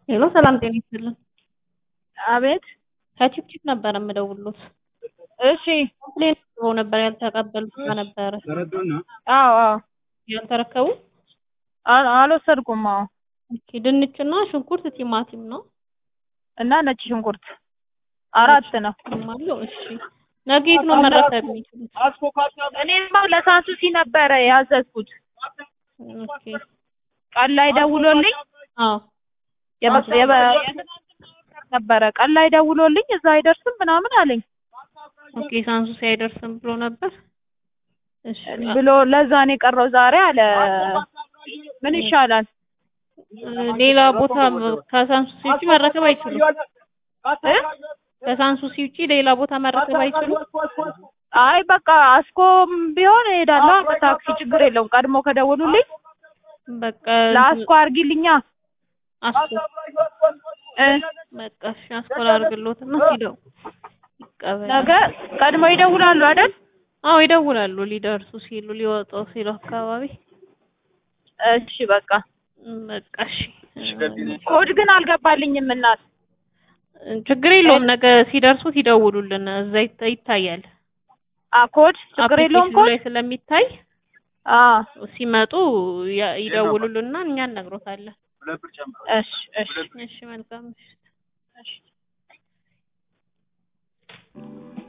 ሄሎ ሰላም ጤና ይስጥልን። አቤት ከቺፕቺፕ ነበር የምደውሉት። እሺ ኮምፕሌን አቅርበው ነበር ያልተቀበሉት እቃ ነበረ አዎ አዎ ያልተረከቡ። አል- አልወሰድኩም አዎ ኦኬ ድንችና ሽንኩርት ቲማቲም ነው እና ነጭ ሽንኩርት አራት ነው አለው። እሺ ነገ የት ነው መረከብ የሚችሉት? እኔማ ለሳንሱሲ ነበረ ያዘዝኩት ኦኬ ቀን ላይ ደውሎልኝ አዎ የበ- የበ- ነበረ ቀን ላይ ደውሎልኝ እዛ አይደርስም ምናምን አለኝ ኦኬ ሳንሱሲ አይደርስም ብሎ ነበር። እሺ ብሎ ለዛ ነው የቀረው ዛሬ አለ ምን ይሻላል ሌላ ቦታ ከሳንሱሲ ውጪ መረከብ አይችሉም። እ? ከሳንሱሲ ውጪ ሌላ ቦታ መረከብ አይችሉም። አይ በቃ አስኮም ቢሆን እሄዳለሁ በታክሲ ችግር የለውም ቀድሞ ከደወሉልኝ በቃ ለአስኮ አርጊልኛ አስኮ እ በቃ እሺ አስኮላ አድርግሎትና ሲደው ይቀበል። ነገ ቀድሞ ይደውላሉ አይደል አዎ ይደውላሉ ሊደርሱ ሲሉ ሊወጡ ሲሉ አካባቢ እሺ በቃ እም፣ በቃ እሺ ኮድ ግን አልገባልኝም እናት ችግር የለውም። ነገ ሲደርሱት ይደውሉልን። እዛ ይታ- ይታያል አ ኮድ ችግር የለውም አፕሊኬሽኑ ኮድ ላይ ስለሚታይ አ ሲመጡ ያ- ይደውሉልና እኛ እነግሮታለን። እሺ እሺ እሺ መልካም ምሽት። እሺ